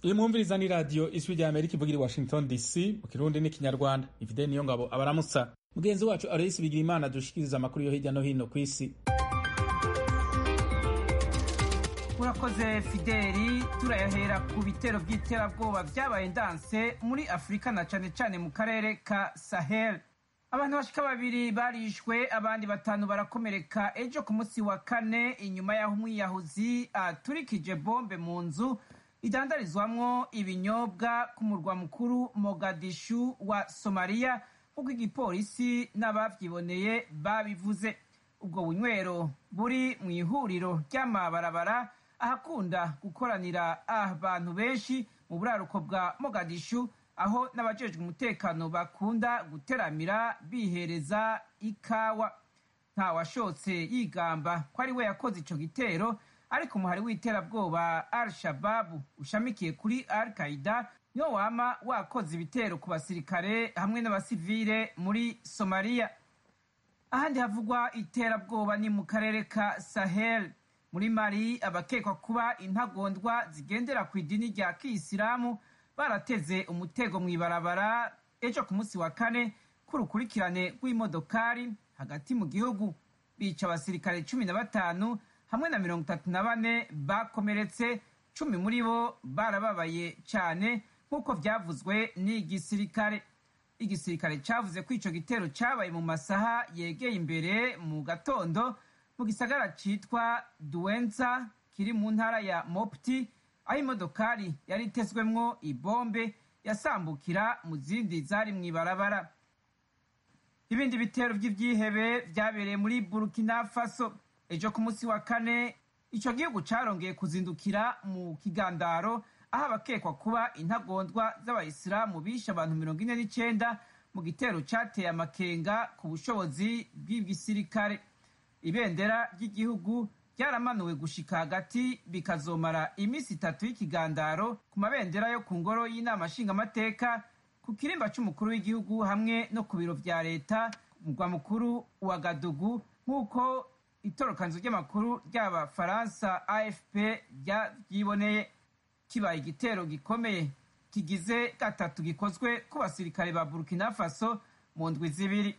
iyi mwumviriza ni radiyo ijwi rya amerika ivugira i washington dc mu kirundi n'ikinyarwanda ifide niyo ngabo abaramutsa mugenzi wacu aloyisi bigira imana dushikiriza amakuru yo hirya no hino ku isi urakoze fideli turayahera ku bitero by'iterabwoba byabaye ndanse muri afurika na cane cane mu karere ka sahel abantu bashika babiri barishwe abandi batanu barakomereka ejo ku munsi wa kane inyuma y'aho umwiyahuzi aturikije bombe mu nzu idandarizwamwo ibinyobwa ku murwa mukuru mogadishu wa somaliya nk'uko igipolisi n'abavyiboneye babivuze ubwo bunywero buri mu ihuriro ry'amabarabara ahakunda gukoranira abantu benshi mu buraruko bwa mogadishu aho n'abajejwe umutekano bakunda guteramira bihereza ikawa nta washotse yigamba ko ari we yakoze ico gitero ariko umuhari w'iterabwoba al shababu ushamikiye kuri al qaida niwo wama wakoze ibitero ku basirikare hamwe n'abasivile muri somaliya ahandi havugwa iterabwoba ni mu karere ka sahel muri mali abakekwa kuba intagondwa zigendera ku idini rya kiyisilamu barateze umutego mu ibarabara ejo ku munsi wa kane k'urukurikirane rw'imodokari hagati mu gihugu bica abasirikare cumi na batanu hamwe na mirongo itatu na bane bakomeretse cumi muri bo barababaye cyane nk'uko byavuzwe n'igisirikare igisirikare cyavuze ko icyo gitero cyabaye mu masaha yegeye imbere mu gatondo mu gisagara cyitwa duwenza kiri mu ntara ya mopti aho imodokari yari itezwemwo ibombe yasambukira mu zindi zari mu ibarabara ibindi bitero by'ibyihebe byabereye muri burkina faso ejo ku munsi wa kane icyo gihugu carongeye kuzindukira mu kigandaro aho abakekwa kuba intagondwa z'abayisilamu bishe abantu mirongo ine n'icyenda mu gitero cyateye amakenga ku bushobozi bw'igisirikare ibendera ry'igihugu ryaramanuwe gushika hagati bikazomara iminsi itatu y'ikigandaro ku mabendera yo ku ngoro y'inama nshingamateka ku kirimba c'umukuru w'igihugu hamwe no ku biro vya leta mugwa mukuru wa gadugu nk'uko itorokanzo ry'amakuru ry'abafaransa afp ryiboneye kibaye igitero gikomeye kigize gatatu gikozwe ku basirikare ba burkina faso mu ndwi zibiri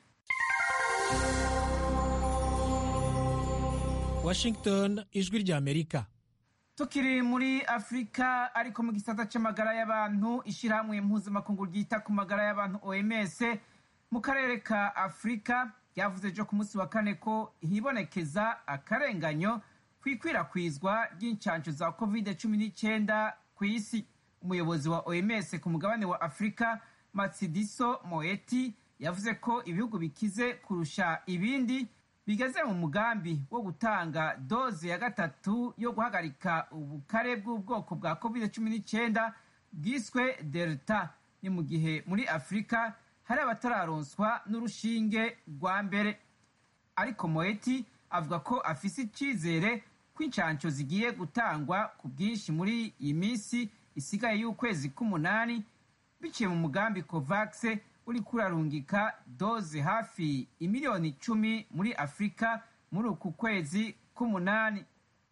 washington ijwi rya amerika tukiri muri afurika ariko mu gisata c'amagara y'abantu ishirahamwe mpuzamakungu ryita ku magara y'abantu oms mu karere ka afurika ryavuze ejo ku munsi wa kane ko hibonekeza akarenganyo ku ikwirakwizwa ry'incanco za covid cumi n'icyenda ku isi umuyobozi wa oms ku mugabane wa afurika matsidiso moeti yavuze ko ibihugu bikize kurusha ibindi bigeze mu mugambi wo gutanga doze ya gatatu yo guhagarika ubukare bw'ubwoko bwa covid cumi n'icyenda bwiswe delta ni mu gihe muri afurika hari abatararonswa n'urushinge rwa mbere ariko moeti avuga ko afise icyizere ko inshansho zigiye gutangwa ku bwinshi muri iyi minsi isigaye y'ukwezi k'umunani biciye mu mugambi covax uri kurarungika doze hafi imiliyoni icumi muri afurika muri uku kwezi k'umunani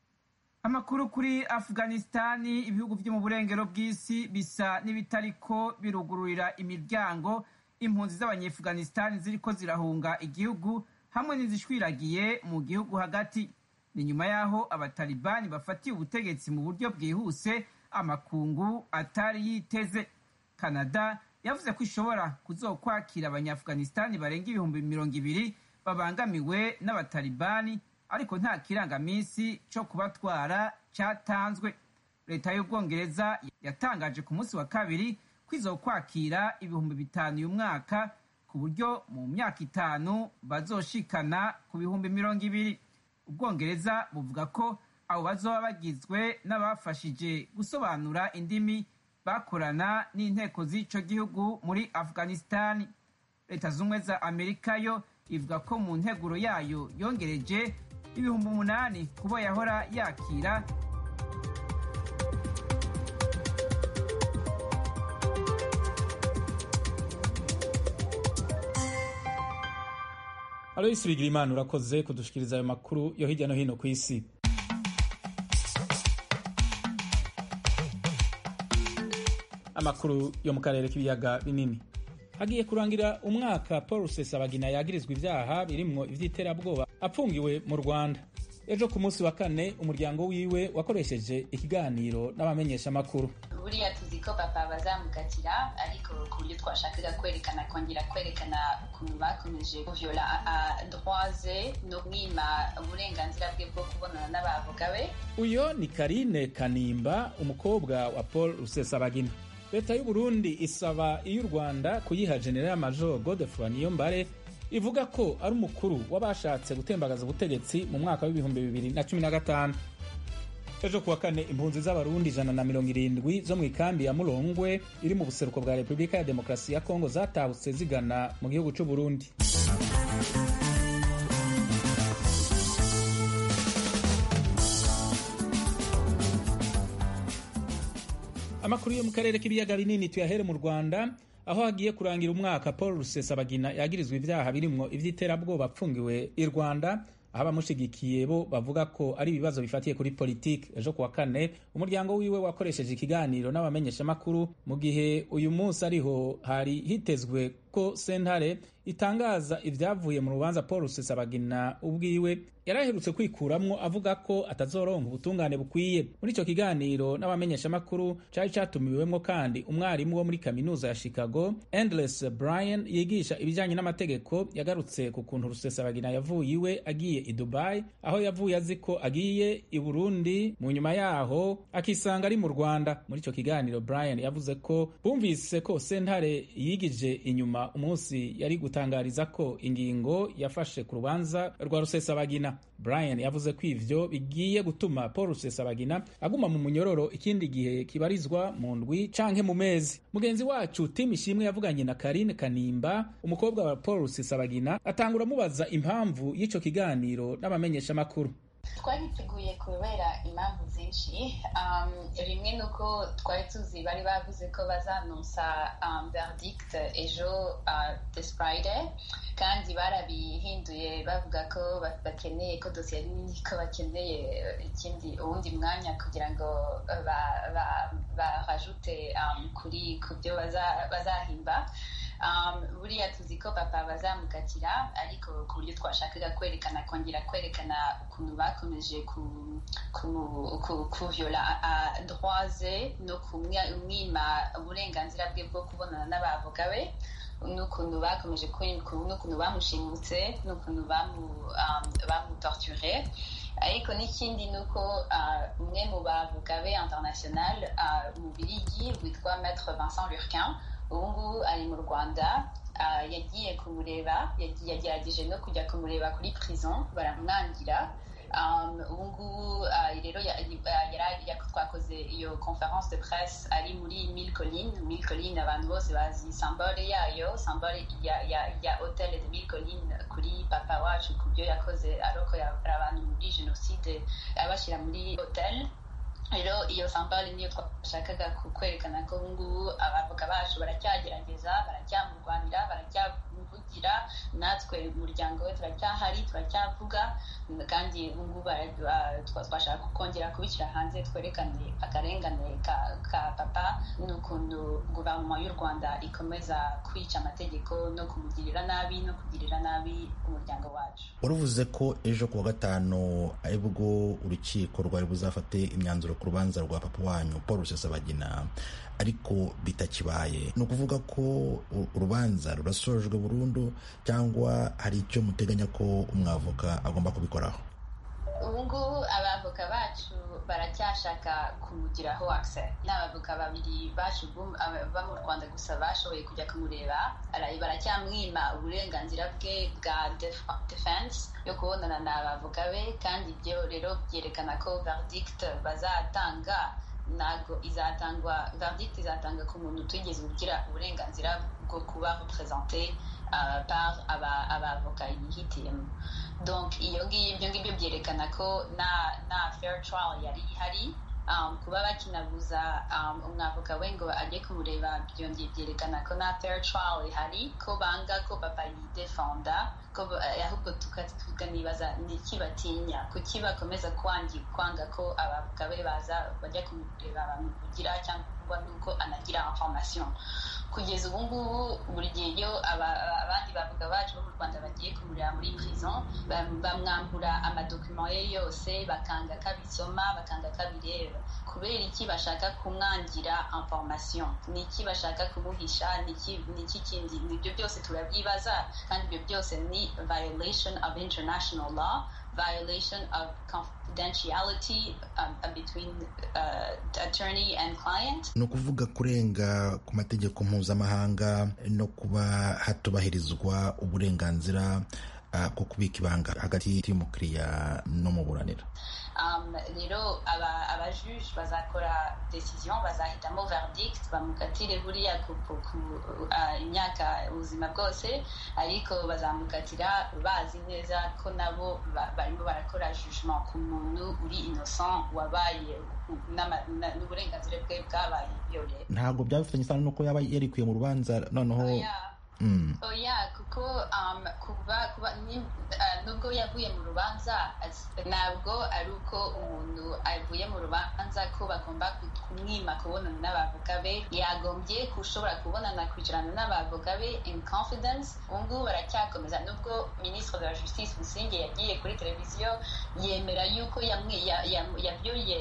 amakuru kuri afghanistani ibihugu byo mu burengero bw'isi bisa n'ibitariko birugururira imiryango impunzi z'abanyefuganistani ziriko zirahunga igihugu hamwe n'izishwiragiye mu gihugu hagati ni nyuma y'aho abatalibani bafatiye ubutegetsi mu buryo bwihuse amakungu atari yiteze canada yavuze ko ishobora kuzokwakira abanyafuganistani barenga ibihumbi mirongo ibiri babangamiwe n'abatalibani ariko nta kirangaminsi co kubatwara catanzwe leta y'ubwongereza yatangaje ku munsi wa kabiri ko izokwakira ibihumbi bitanu uyu mwaka ku buryo mu myaka itanu bazoshikana ku bihumbi mirongo ibiri ubwongereza buvuga ko abo bazoba bagizwe n'abafashije gusobanura indimi bakorana n'inteko z'ico gihugu muri afghanistani leta z'ubumwe za amerika yo ivuga ko mu nteguro yayo yongereje ibihumbi umunani kubo yahora yakira aloyisi bigira imana urakoze kudushikiriza ayo makuru yo hirya no hino ku isi amakuru yo mu karere k'ibiyaga binini hagiye kurangira umwaka paul rusesabagina yagirizwa ibyaha birimwo ivy'iterabwoba apfungiwe mu rwanda ejo ku munsi wa kane umuryango wiwe wakoresheje ikiganiro n'abamenyeshamakuru buriya tuzi ko papa bazamukatira ariko ku buryo twashakaga kwerekana kongera kwerekana ukuntu bakomeje kuvyola droit ze no mwima uburenganzira bwe bwo kubonana n'abavoka be uyo ni karine kanimba umukobwa wa paul rusesabagina leta y'u burundi isaba iy'u rwanda kuyiha general major godefroy niyombare ivuga ko ari umukuru w'abashatse gutembagaza ubutegetsi mu mwaka w'ibihumbi bibiri na cumi na gatanu ejo kuwa kane impunzi z'abarundi ijana na mirongo irindwi zo mu ikambi ya murongwe iri mu buseruko bwa repubulika ya demokarasi ya kongo zatahutse zigana mu gihugu c'u burundi amakuru yo mu karere k'ibiyaga binini tuyahere mu rwanda aho hagiye kurangira umwaka paul rusesabagina yagirizwa ibyaha birimwo ivy'iterabwoba apfungiwe i rwanda aho abamushigikiye bo bavuga ko ari ibibazo bifatiye kuri politiki ejo kuwa kane umuryango wiwe wakoresheje ikiganiro n'abamenyeshamakuru mu gihe uyu munsi ariho hari hitezwe ko sentare itangaza ibyavuye mu rubanza paul rusesabagina ubwiwe yaraherutse kwikuramwo avuga ko atazoronka ubutungane bukwiye muri ico kiganiro n'abamenyeshamakuru cari catumiwemwo kandi umwarimu wo muri kaminuza ya chicago endless brian yigisha ibijanye n'amategeko yagarutse ku kuntu rusesabagina yavuye iwe agiye i dubai aho yavuye azi ko agiye i burundi mu nyuma yaho akisanga ari mu rwanda muri ico kiganiro brian yavuze ko bumvise ko sentare yigije inyuma umunsi yari gutangariza ko ingingo yafashe ku rubanza rwa rusesabagina brian yavuze ko ivyo bigiye gutuma paul rusesabagina aguma mu munyororo ikindi gihe kibarizwa mu ndwi canke mu mezi mugenzi wacu tim ishimwe yavuganye na karine kanimba umukobwa wa paul rusesabagina atangura amubaza impamvu y'ico kiganiro n'abamenyeshamakuru twabiteguye kubera impamvu zinshi rimwe ni uko twari tuzi bari bavuze ko bazanonsa verdict ejo this friday kandi barabihinduye bavuga ko bakeneye ko dosiye ari nini ko bakeneye ikindi uwundi mwanya kugira ngo barajute kuri ku byo bazahimba buriya tuzi ko papa bazamukatira ariko ku buryo twashakaga kwerekana kongera kwerekana ukuntu bakomeje kuvyola droit ze no kumwima uburenganzira bwe bwo kubonana n'abavoka be n'ukuntu bakomeje n'ukuntu bamushimutse n'ukuntu bamutorture ariko n'ikindi ni uko umwe mu bavoka be international mu birigi witwa maître vincent lurquin ubu ngubu ari mu rwanda yagiye kumureba yagerageje no kujya kumureba kuri prison baramwangira ubu ngubu rero twakoze iyo conference de presse ari muri mille colline mille colline abantu bose bazi sambole yayo sambole ya hotel de mille colline kuri papa wacu ku byo yakoze arokoye abantu muri jenoside abashyira muri hotel rero iyo sambale niyo twashakaga kwerekana ko ubungubu abavoka bacu baracyagerageza baracyamurwanira baracyamuvugira natwe umuryango we turacyahari turacyavuga kandi ubungubu twashaka kongera kubishyira hanze twerekane akarengane ka papa n'ukuntu guverinoma y'u rwanda ikomeza kwica amategeko no kumugirira nabi no kugirira nabi umuryango wacu waravuze ko ejo ku wa gatanu aribwo urukiko rwari buzafate imyanzuro ku rubanza rwa papa wanyu paul rusesabagina ariko bitakibaye ni ukuvuga ko urubanza rurasojwe burundu cyangwa hari icyo muteganya ko umwavoka agomba kubikoraho ubungubu abavoka bacu baracyashaka kumugiraho access ni abavoka babiri bacu baba mu rwanda gusa bashoboye kujya kumureba baracyamwima uburenganzira bwe bwa defense yo kubonana na abavoka be kandi ibyo rero byerekana ko verdict bazatanga ntabwo izatangwa verdict izatanga ku muntu utigeze ugira uburenganzira bwo kuba represente par abavoka yihitiyemo donc iyo ngiyo ibyo ngibyo byerekana ko na na fair trial yari ihari um, kuba bakinabuza um, umwavoka we ngo ajye kumureba byongeye byerekana ko na fair trial ihari ko banga ko papa yidefenda ko ahubwo tukanibaza ni iki batinya kuki bakomeza kwangi kwanga ko abavoka be baza bajya kumureba bamuvugira cyangwa nuko anagira information kugeza ubu ngubu buri gihe iyo abandi bavuga bacu bo mu rwanda bagiye kumureba muri prison bamwambura amadokima ye yose bakanga ko abisoma bakanga ko abireba kubera iki bashaka kumwangira information ni iki bashaka kumuhisha ni iki kindi nibyo byose turabyibaza kandi ibyo byose ni violation of international law violation of confidentiality um, between uh, attorney and client ni ukuvuga kurenga ku mategeko mpuzamahanga no kuba hatubahirizwa uburenganzira uh, bwo kubika ibanga hagati y'umukiriya n'umuburanira rero abajuge bazakora decision bazahitamo verdict bamukatire buriya ku imyaka ubuzima bwose ariko bazamukatira bazi neza ko nabo barimo barakora jugement ku muntu uri innocent wabaye n'uburenganzira bwe bwabaye viole ntabwo byabifitanye isano n'uko yaba yarikuye mu rubanza noneho oya kuko kuba kuba nubwo yavuye mu rubanza ntabwo ari uko umuntu avuye mu rubanza ko bagomba kumwima kubonana n'abavoka be yagombye kushobora kubonana kwicarana n'abavoka be in confidence ubu ngubu baracyakomeza nubwo minisitiri de la justice musinge yagiye kuri televiziyo yemera yuko yabyuriye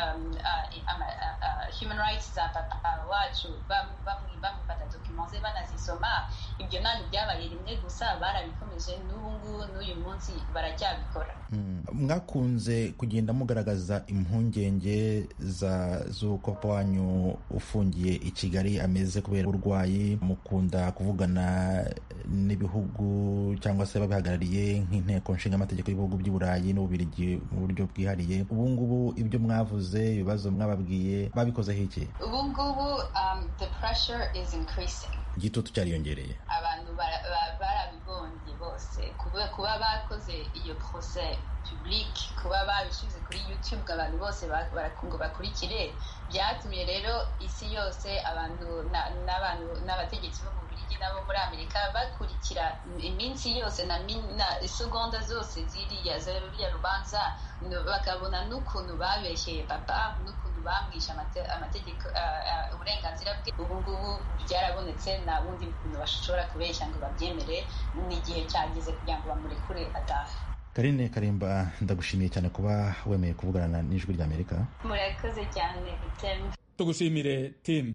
human rights za papa wacu bamufata dokima ze banazisoma ibyo ntabwo byabaye rimwe gusa barabikomeje n'ubu ngubu n'uyu munsi baracyabikora mwakunze kugenda mugaragaza impungenge z'uko papa wanyu ufungiye i kigali ameze kubera uburwayi mukunda kuvugana n'ibihugu cyangwa se babihagarariye nk'inteko nshingamategeko y'ibihugu by'i burayi n'ububirigi mu buryo bwihariye ubu ngubu ibyo mwavuze ibibazo mwababwiye babikozeho iki ubu ngubu the pressure is increasing igitutu cyariyongereye abantu barabibonye bose kuba bakoze iyo procès public kuba babishyize kuri youtube abantu bose ngo bakurikire byatumye rero isi yose abantu n'abategetsi bo mu Bubiligi nabo muri amerika bakurikira iminsi yose na isegonda zose ziriya ziriya rubanza bakabona n'ukuntu babeshyeye papa n'ukuntu bamwishe amategeko uburenganzira bwe ubu ngubu byarabonetse nta bundi buntu bashobora kubeshya ngo babyemere n'igihe cyageze kugira ngo bamurekure atahe karine karimba ndagushimiye cyane kuba wemeye kuvugana n'ijwi ry'amerika murakoze cyane temu tugushimire timu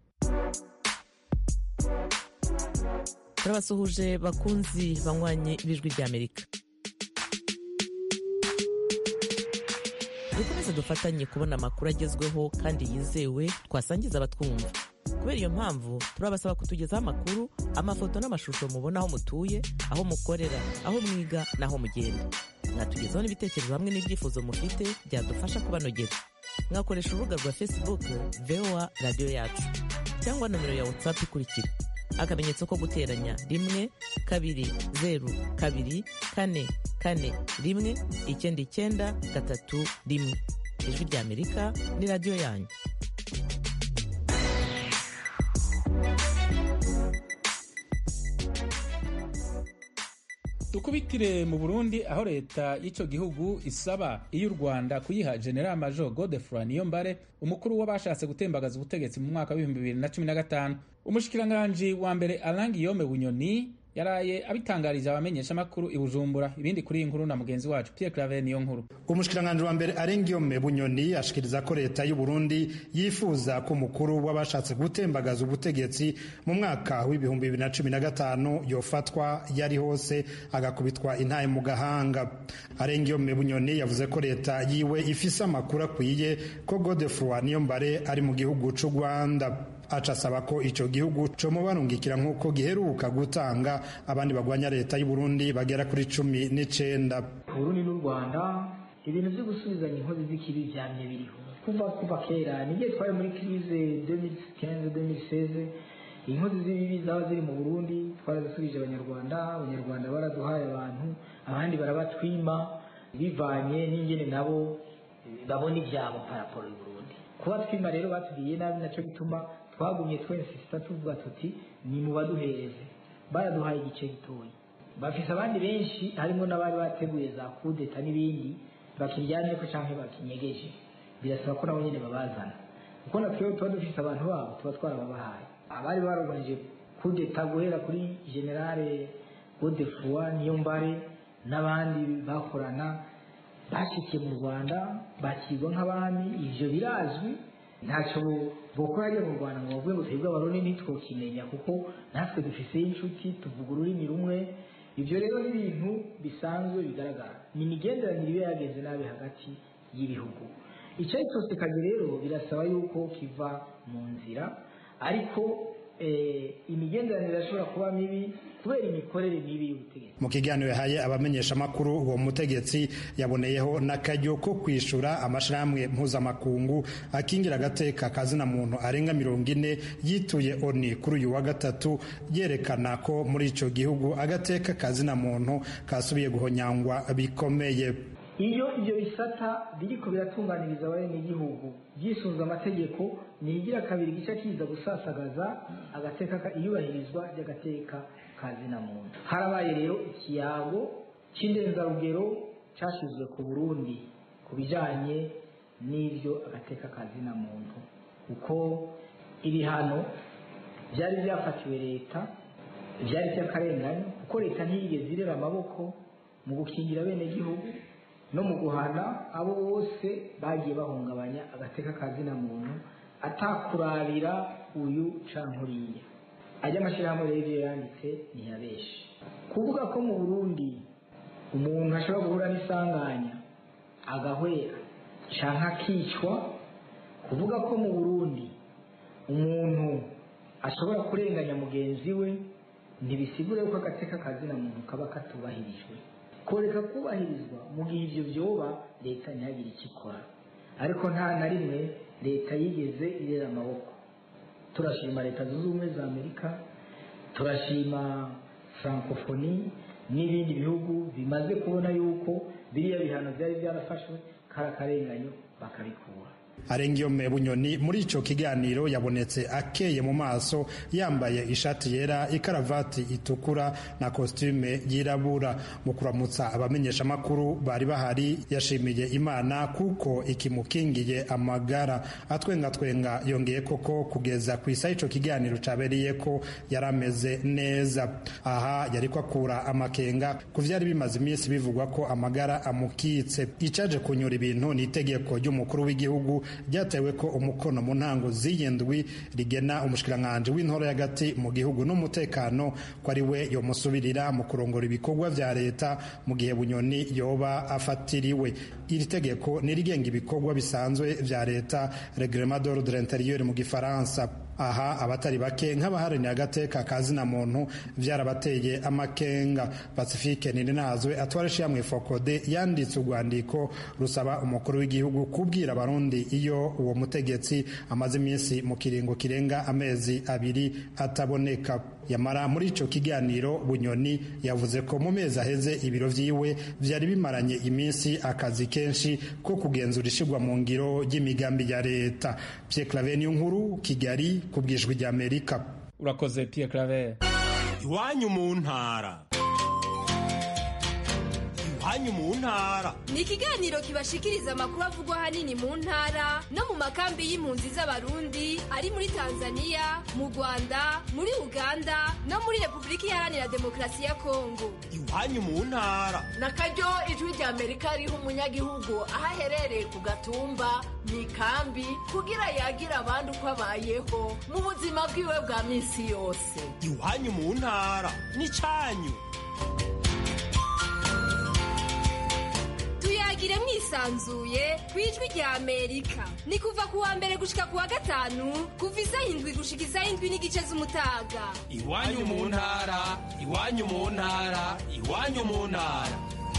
turabasuhuje bakunzi banywanye b'ijwi ry'amerika dukomeze dufatanye kubona amakuru agezweho kandi yizewe twasangiza abatwumva kubera iyo mpamvu turabasaba kutugezaho amakuru amafoto n'amashusho mubona aho mutuye aho mukorera aho mwiga n'aho mugenda mwatugezaho n'ibitekerezo hamwe n'ibyifuzo mufite byadufasha kubanogera mwakoresha urubuga rwa facebook voa radiyo yacu cyangwa nomero ya whatsapp ikurikira akamenyetso ko guteranya rimwe kabiri zeru kabiri kane kane rimwe icyenda icyenda gatatu rimwe ijwi ry'amerika ni radiyo yanyu dukubitire mu burundi aho leta y'icyo gihugu isaba iyo u rwanda kuyiha general major godefroy niyombare umukuru w'abashatse gutembagaza ubutegetsi mu mwaka w'ibihumbi bibiri na cumi na gatanu umushikiranganji wa mbere arangi yome bunyoni yaraye abitangarije abamenyeshamakuru i bujumbura ibindi kuri iyi nkuru na mugenzi wacu pierre claver niyo nkuru umushikiranganji wa mbere arengiyome bunyoni ashikiriza ko leta y'u burundi yifuza ko umukuru w'abashatse gutembagaza ubutegetsi mu mwaka w'ibihumbi bibiri na cumi na gatanu yofatwa yari hose agakubitwa intaye mu gahanga arengiyome bunyoni yavuze ko leta yiwe ifise amakuru akwiye ko godefroi niyombare ari mu gihugu c'u rwanda aca asaba ko icyo gihugu comubarungikira nk'uko giheruka gutanga abandi bagwanya leta y'u Burundi bagera kuri cumi n'icenda Burundi n'u Rwanda ibintu byo gusubizanya inkozi z'ikibi vyamye biriho kuva kuva kera nigiye twari muri crise 2015 2016 inkozi z'ibibi zaba ziri mu Burundi twarazisubije abanyarwanda abanyarwanda baraduhaye abantu abandi barabatwima bivanye n'ingene nabo babona ivyabo paraporo y'u Burundi kuba twima rero batugiriye nabi nacyo gituma twagumye twensisita tuvuga tuti ni mu baduhereze baraduhaye igice gitoya bafise abandi benshi harimo n'abari bateguye za kudeta n'ibindi bakiryanye ko cyangwa bakinyegeje birasaba ko nabo nyine babazana kuko natwewe tuba dufise abantu babo tuba twarababahaye abari baroganije kudeta guhera kuri generale godefroi niyombare n'abandi bakorana bashikiye mu rwanda bakirwa nk'abami ivyo birazwi ntacyo bokora hariya mu rwanda ngo bavuge ngo twebwe abarundi ntitwokimenya kuko natwe dufiseyo inshuti tuvuga ururimi rumwe ibyo rero ni ibintu bisanzwe bigaragara ni imigenderanire iba yagenze nabi hagati y'ibihugu icyo ari cyose kazi rero birasaba yuko kiva mu nzira ariko imigenderanire irashobora kuba mibi kubera imikorere mibi y'ubutegetsi mu kiganiro yahaye abamenyeshamakuru uwo mutegetsi yaboneyeho n'akaryo ko kwishura amashirahamwe mpuzamakungu akingira agateka kazina muntu arenga mirongo ine yituye oni kuri uyu wa gatatu yerekana ko muri ico gihugu agateka kazina muntu kasubiye guhonyangwa bikomeye iyo ibyo bisata biriko biratunganiriza abenegihugu byisunze amategeko nihigira kabiri gica kiza gusasagaza agateka iyubahirizwa ry'agateka kazina muntu harabaye rero ikiyago cy'indenzarugero cyashyizwe ku burundi ku bijanye n'ibyo agateka kazina muntu kuko ibihano byari byafatiwe leta byari by'akarengane kuko leta ntiyigeze irera amaboko mu gukingira abenegihugu no mu guhana abo bose bagiye bahungabanya agateka kazina muntu atakurabira uyu cankuriya ajya amashyirahamwe rero iyo yanditse ntiyabeshe kuvuga ko mu burundi umuntu ashobora guhura n'isanganya agahwera canke akicwa kuvuga ko mu burundi umuntu ashobora kurenganya mugenzi we ntibisigure ko agateka kazina muntu kaba katubahirijwe koreka kubahirizwa mu gihe ibyo byoba leta ntihagire icyo ikora ariko nta na rimwe leta yigeze irera amaboko turashima leta zunze ubumwe za amerika turashima francophonie n'ibindi bihugu bimaze kubona yuko biriya bihano byari byarafashwe kari akarenganyo bakabikura arengiyome bunyoni muri ico kiganiro yabonetse akeye mu maso yambaye ishati yera ikaravati itukura na kostume yirabura mu kuramutsa abamenyesha makuru bari bahari yashimiye imana kuko ikimukingiye amagara atwenga twenga yongeye koko kugeza ku isa ico kiganiro cabereye ko yarameze neza aha yariko akura amakenga ku vyari bimaze iminsi bivugwa ko amagara amukitse icaje kunyura ibintu ni itegeko ry'umukuru w'igihugu ryatewe ko umukono mu ntango z'iyindwi rigena umushikiranganji w'intoro y'agati mu gihugu n'umutekano ko ari we yomusubirira mu kurongora ibikorwa vya leta mu gihe bunyoni yoba afatiriwe iri tegeko ni rigenga ibikorwa bisanzwe vya leta reglement d'ordre intérieur mu gifaransa aha abatari bake nk'abaharanira agateka kazina muntu vyarabateye amakenga pacifique nininazwe atwara ishyirahamwe fokode yanditse urwandiko rusaba umukuru w'igihugu kubwira abarundi iyo uwo mutegetsi amaze iminsi mu kiringo kirenga amezi abiri ataboneka yamara muri ico kiganiro bunyoni yavuze ko mu mezi aheze ibiro vyiwe vyari bimaranye iminsi akazi kenshi ko kugenzura ishigwa mu ngiro ry'imigambi ya leta Pierre Claver nkuru Kigali ku bwijwi rya Amerika urakoze Pierre Claver iwanyu mu ntara iwanyu mu ntara ni ikiganiro kibashikiriza amakuru avugwa ahanini mu ntara no mu makambi y'impunzi z'abarundi ari muri tanzania mu rwanda muri uganda no muri repubulika iharanira demokarasi ya kongo iwanyu mu ntara na karyo ijwi rya amerika riha umunyagihugu aho aherereye ku gatumba mu ikambi kugira yagira abandi uko abayeho mu buzima bwiwe bwa minsi yose iwanyu mu ntara ni cyanyu tuyagire mwisanzuye ku ijwi rya amerika ni kuva ku wa mbere gushika ku wa gatanu kuva isaha indwi gushika isaha indwi n'igice z'umutaga iwanyu mu ntara iwanyu mu ntara iwanyu mu ntara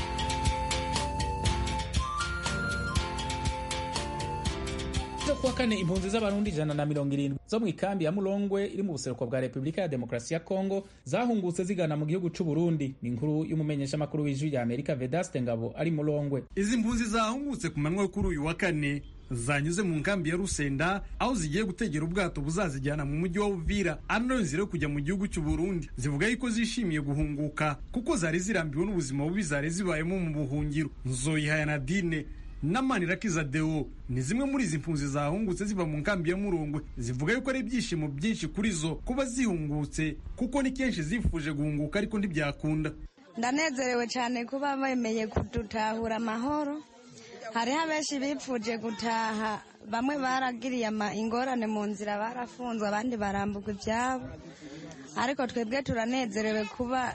zo kuwa kane impunzi z'abarundi ijana na mirongo irindwi zo mu ikambi ya mulongwe iri mu buseruko bwa repubulika ya demokarasi ya kongo zahungutse zigana mu gihugu c'u burundi ni inkuru y'umumenyeshamakuru w'ijwi rya amerika vedaste ngabo ari mulongwe izi mpunzi zahungutse ku manywa kuri uyu wa kane zanyuze mu nkambi ya rusenda aho zigiye gutegera ubwato buzazijyana mu mujyi wa uvira ari nayo nzira yo kujya mu gihugu cy'u burundi zivuga yuko zishimiye guhunguka kuko zari zirambiwe n'ubuzima bubi zari zibayemo mu buhungiro nzoyihaya nadine na manirakiza deo ni zimwe muri izi mpunzi zahungutse ziva mu nkambi ya murongwe zivuga yuko ari ibyishimo byinshi kuri zo kuba zihungutse kuko ni kenshi zifuje guhunguka ariko ntibyakunda ndanezerewe cyane kuba bemeye kudutahura amahoro hariho abenshi bipfuje gutaha bamwe baragiriye ingorane mu nzira barafunzwe abandi barambuka ibyabo ariko twebwe turanezerewe kuba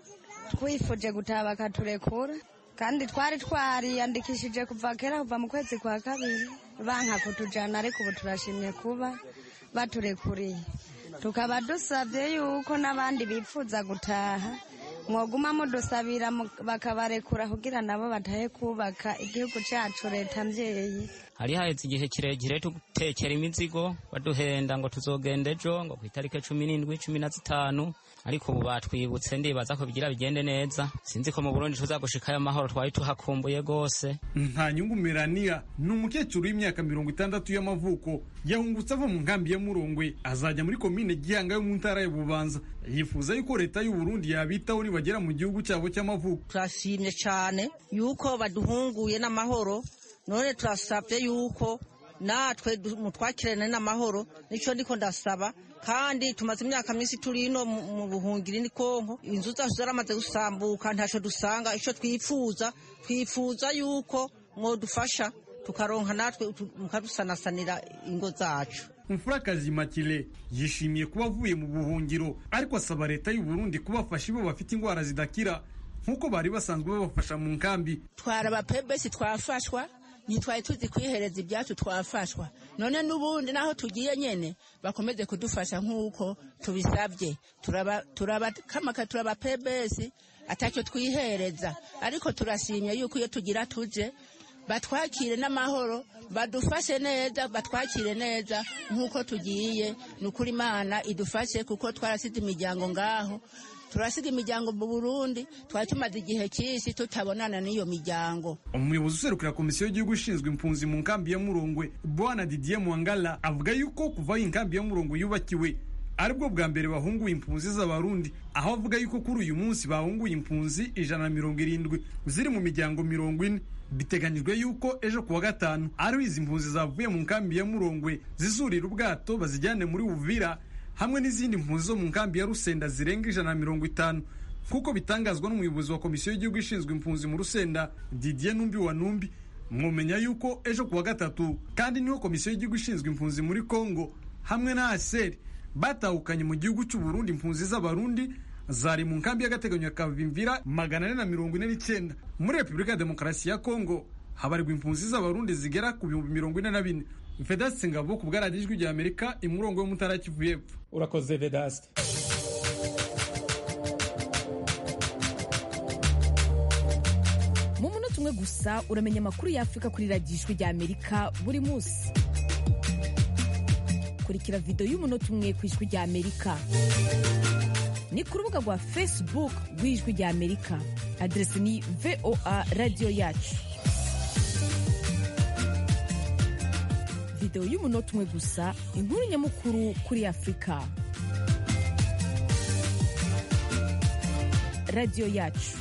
twifuje gutaha bakaturekura kandi twari twariyandikishije kuva kera kuva mu kwezi kwa kabiri banka kutujyana ariko ubu turashimye kuba baturekuriye tukaba dusabye yuko n'abandi bifuza gutaha mwoguma mudusabira bakabarekura kugira nabo batahe kubaka igihugu cyacu leta mbyeyi hari haheze igihe kirekire tugutekera imizigo baduhenda ngo tuzogenda ejo ngo ku itariki cumi n'indwi cumi na zitanu ariko ubu batwibutse ndibaza ko bigira bigende neza sinzi ko mu burundi tuzagushikayo amahoro twari tuhakumbuye rwose nta nyungu melania ni umukecuru w'imyaka mirongo itandatu y'amavuko yahungutse ava mu nkambi ya murongwe azajya muri komine gihanga yo mu ntara ya bubanza yifuza yuko leta y'u Burundi yabitaho nibagera mu gihugu cyabo cy'amavuko turashimye cyane yuko baduhunguye n'amahoro none turasabye yuko natwe mutwakirane n'amahoro nicyo ndiko ndasaba kandi tumaze imyaka myinshi turi ino mu buhungiro ni konko inzu zacu zaramaze gusambuka ntacyo dusanga icyo twifuza twifuza yuko mwadufasha tukaronka natwe mukadusanasanira ingo zacu umfurakazi makire yishimiye kuba avuye mu buhungiro ariko asaba leta y'u Burundi kubafasha ibo bafite indwara zidakira nk'uko bari basanzwe babafasha mu nkambi twara abapebesi twafashwa ntitwari tuzi kwihereza ibyacu twafashwa none n'ubundi naho tugiye nyine bakomeze kudufasha nk'uko tubisabye turabakamaka turaba pebesi atacyo twihereza ariko turashimye yuko iyo tugira tuje batwakire n'amahoro badufashe neza batwakire neza nk'uko tugiye ni ukuri imana idufashe kuko twarasize imiryango ngaho turasiga imiryango mu burundi twari tumaze igihe cyinshi tutabonana n'iyo miryango umuyobozi userukira komisiyo y'igihugu ishinzwe impunzi mu nkambi ya murongwe bwana didier mwangala avuga yuko kuva iyi nkambi ya murongwe yubakiwe aribwo bwa mbere bahunguye impunzi z'abarundi aho avuga yuko kuri uyu munsi bahunguye impunzi ijana na mirongo irindwi ziri mu miryango mirongo ine biteganyijwe yuko ejo kuwa gatanu ariho izi mpunzi zavuye mu nkambi ya murongwe zizurira ubwato bazijyane muri uvira hamwe n'izindi mpunzi zo mu nkambi ya rusenda zirenga ijana na mirongo itanu nk'uko bitangazwa n'umuyobozi wa komisiyo y'igihugu ishinzwe impunzi mu rusenda didier numbi wa numbi mwumenya yuko ejo kuwa gatatu kandi niho komisiyo y'igihugu ishinzwe impunzi muri congo hamwe na aseri batahukanye mu gihugu cy'u Burundi impunzi z'abarundi zari mu nkambi y'agateganyo ya kavimvira magana ane na mirongo ine n'icyenda muri repubulika ya demokarasi ya kongo habarirwa impunzi z'abarundi zigera ku bihumbi mirongo ine na bine vedasite ngabo ku bwaradiyo ijwi rya amerika imurongo yo mutara kivu y'epfo urakoze vedasite mu munota umwe gusa uramenya amakuru y'afurika kuri radiyo ijwi rya amerika buri munsi kurikira videwo y'umunota umwe ku ijwi rya amerika ni ku rubuga rwa facebook rw'ijwi rya amerika aderesi ni voa radiyo yacu videwo y'umunota umwe gusa inkuru nyamukuru kuri afurika radiyo yacu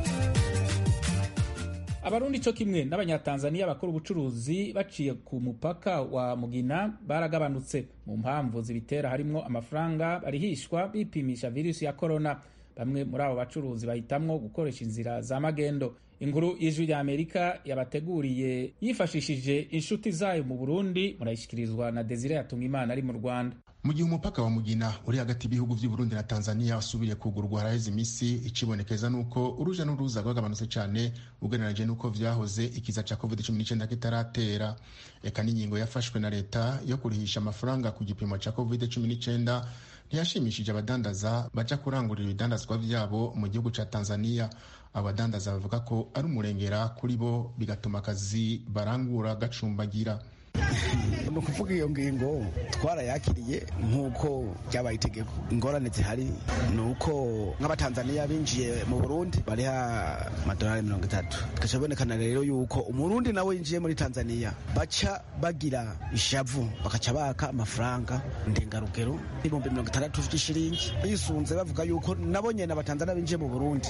abarundi cyo kimwe n'abanyatanzaniya bakora ubucuruzi baciye ku mupaka wa mugina baragabanutse mu mpamvu zibitera harimo amafaranga barihishwa bipimisha virusi ya korona bamwe muri abo bacuruzi bahitamwo gukoresha inzira za magendo inkuru y'ijwi rya amerika yabateguriye yifashishije inshuti zayo mu burundi murayishyikirizwa na desire yatungimana ari mu rwanda mu gihe umupaka wa mugina uri hagati y'ibihugu by'u Burundi na Tanzania wasubiriye kugurwa haraheze iminsi ikibonekeza nuko uruja n'uruza rwagabanutse cyane ugereranije nuko vyahoze ikiza ca covid 19 kitaratera eka n'ingingo yafashwe na leta yo kurihisha amafaranga ku gipimo ca covid 19 ntiyashimishije abadandaza baja kurangurira ibidandazwa vyabo mu gihugu ca Tanzania abadandaza bavuga ko ari umurengera kuri bo bigatuma akazi barangura gacumbagira ni ukuvuga iyo ngingo twarayakiriye nk'uko byabaye itegeko ingorane zihari ni uko nk'abatanzaniya binjiye mu burundi bariha amadolari mirongo itatu bigaca bibonekana rero yuko umurundi nawe yinjiye muri tanzaniya baca bagira ishavu bakaca baka amafaranga ndengarugero ibihumbi mirongo itandatu by'ishiringi bisunze bavuga yuko nabo nyene abatanzaniya binjiye mu burundi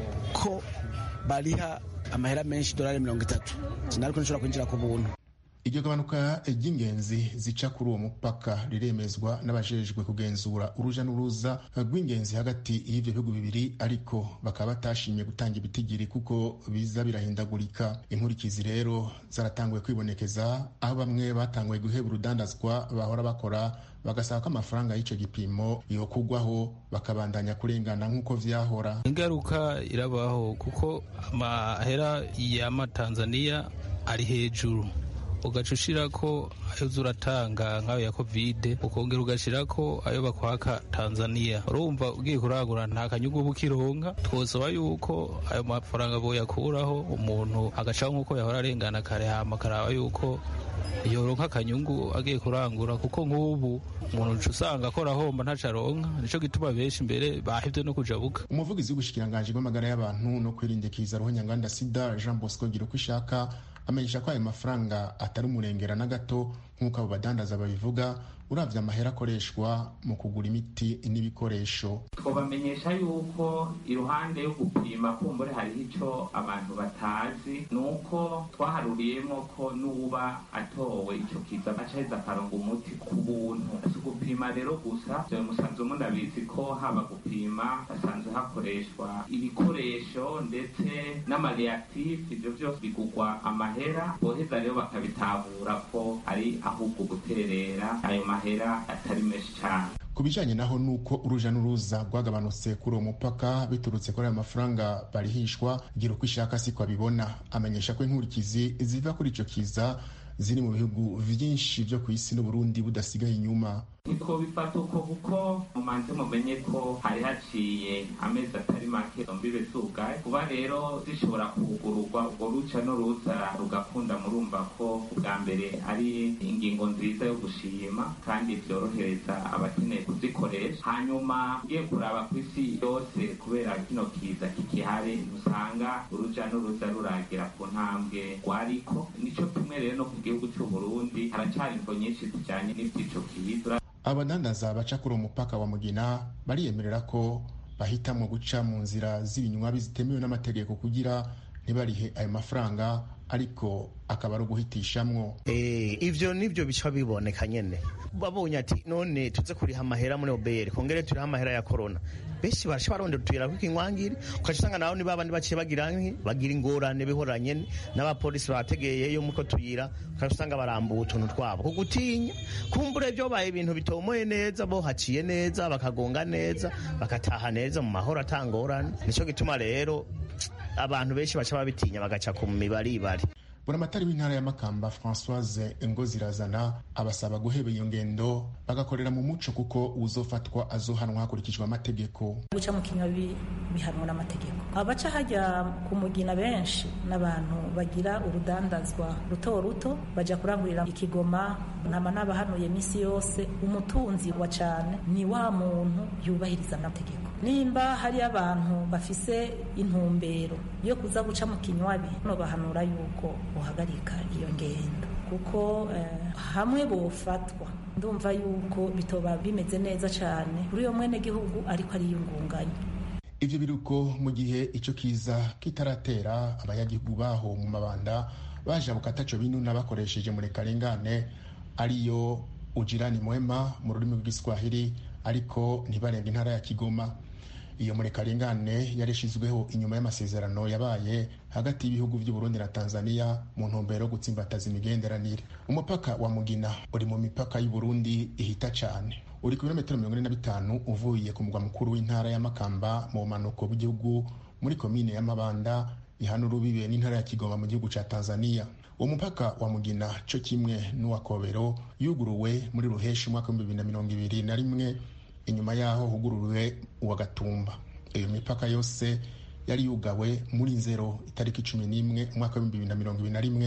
ko bariha amahera menshi dolari mirongo itatu sinariko nshobora kwinjira ku buntu iryo gabanuka ry'ingenzi zica kuri uwo mupaka riremezwa n'abajejwe kugenzura uruja n'uruza rw'ingenzi hagati y'ivyo bihugu bibiri ariko bakaba batashimye gutanga ibitigiri kuko biza birahindagurika inkurikizi rero zaratanguye kwibonekeza aho bamwe batanguye guheba urudandazwa bahora bakora bagasaba ko amafaranga y'ico gipimo yokugwaho bakabandanya kurengana nk'uko vyahora ingaruka irabaho kuko amahera y'amatanzaniya ari hejuru ugaca ushirako ayo uza uratanga nk'ayo ya kovide ukongera ugashirako ayo bakwaka tanzaniya urumva ugiye kurangura nta kanyungu uba ukironka twosaba yuko ayo mafaranga boyakuraho umuntu agacaho nk'uko yahora arengana kare hama akaraba yuko yoronka akanyungu agiye kurangura kuko nk'ubu umuntu usanga akora ahomba ntaco aronka nico gituma benshi imbere bahevye no kujabuka umuvugizi w'ubushikiranganji bw'amagara y'abantu no kwirindikiza ruhonyanganda sida jean bosco gira uko ishaka amenyesha ko ayo mafaranga atari umurengera na gato nk'uko abo badandaza babivuga uravye amahera akoreshwa mu kugura imiti n'ibikoresho twabamenyesha yuko iruhande yo gupima kumbure hariho ico abantu batazi ni uko twaharuriyemo ko n'uba atowe ico kiza acaheza akaronga umuti ku buntu si gupima rero gusa vyo musanzwe munabizi ko haba gupima hasanzwe hakoreshwa ibikoresho ndetse n'amareactif ivyo vyose bigugwa amahera boheza rero bakabitahura ko ari ahubwo guterera ayo mahera atari menshi cyane ku bijanye naho nuko uruja n'uruza rwagabanutse kuri uwo mupaka biturutse kuri ayo mafaranga barihishwa gira uko ishaka siko abibona amenyesha ko inkurikizi ziva kuri ico kiza ziri mu bihugu vyinshi vyo ku isi n'uburundi budasigaye inyuma niko bifata uko kuko mumanze mumenye ko hari haciye amezi atari make mbibe zugaye kuba rero zishobora kugururwa ubwo ruca n'uruza rugakunda murumva ko ubwa mbere ari ingingo nziza yo gushima kandi vyorohereza abakeneye kuzikoresha hanyuma ugiye kuraba ku isi yose kubera kino kiza kikihari usanga uruja n'uruza ruragira ku ntambwe rwariko nico kimwe rero no ku gihugu c'uburundi haracari imvo nyinshi zijanye n'ivy'ico kiza abadandaza baca kuri umupaka wa mugina bariyemerera ko bahitamwo guca mu nzira z'ibinywabi zitemewe n'amategeko kugira ntibarihe ayo mafaranga ariko akaba ari uguhitishamwo ivyo nivyo bica biboneka nyene babonye ati none tuze kuriha amahera muri obr kongere turiha amahera ya korona benshi barasha barondera utuyira kw'ikinwangiri ukaca usanga naho ni babandi baciye bagira bagira ingorane bihoranye n'abapolisi bategeyeyo muko tuyira ukaca usanga barambuye utuntu twabo ku gutinya kumbure vyobaye ibintu bitomoye neza bo haciye neza bakagonga neza bakataha neza mu mahoro atangorane nico gituma rero abantu benshi baca babitinya bagaca ku mibaribari buramatari w'intara ya makamba francoise ngozirazana abasaba guheba iyo ngendo bagakorera mu muco kuko uzofatwa azohanwa hakurikijwe amategeko guca mu kinywa bihanwa n'amategeko abaca hajya ku mugina benshi n'abantu bagira urudandazwa ruto ruto baja kurangurira ikigoma ntama n'abahanuye misi yose umutunzi wa cane ni wa muntu yubahiriza amategeko nimba hari abantu bafise intumbero yo kuza guca mu kinywabi no bahanura yuko uhagarika iyo ngendo kuko eh, hamwe bofatwa ndumva yuko bitoba bimeze neza cyane kuri uyo mwene gihugu ariko ariyungunganya ivyo biruko mu gihe ico kiza kitaratera abanyagihugu baho mu mabanda bajabuka ataco binuna bakoresheje murekarengane ariyo ujirani mwema mu rurimi rw'igiswahili ariko ntibarenga intara ya kigoma iyo murekarengane yarishizweho inyuma y'amasezerano yabaye hagati y'ibihugu by'uburundi na tanzania mu ntumbero yo gutsimbataza imigenderanire umupaka wa mugina uri mu mipaka y'uburundi ihita cane uri ku birometero mirongo ine na bitanu uvuye ku mugwa mukuru w'intara ya makamba mu bumanuko bw'igihugu muri komine y'amabanda ihana urubibe n'intara ya kigoma mu gihugu ca tanzania uwo mupaka wa mugina co kimwe n'uwa kobero yuguruwe muri ruheshi umwaka w'ibihumbi bibiri na mirongo ibiri na rimwe inyuma yaho hugururiwe uwa gatumba iyo mipaka yose yari yugawe muri nzero itariki cumi n'imwe umwaka w'ibihumbi bibiri na mirongo ibiri na rimwe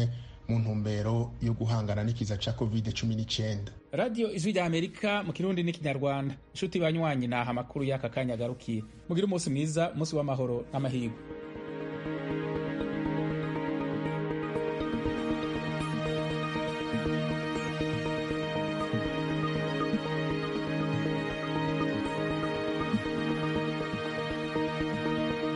mu ntumbero yo guhangana n'ikiza ca covid cumi n'icyenda radiyo ijwi rya amerika mu kirundi n'ikinyarwanda inshuti banywanyi naha amakuru y'aka kanya agarukiye mugire umunsi mwiza umunsi w'amahoro n'amahirwe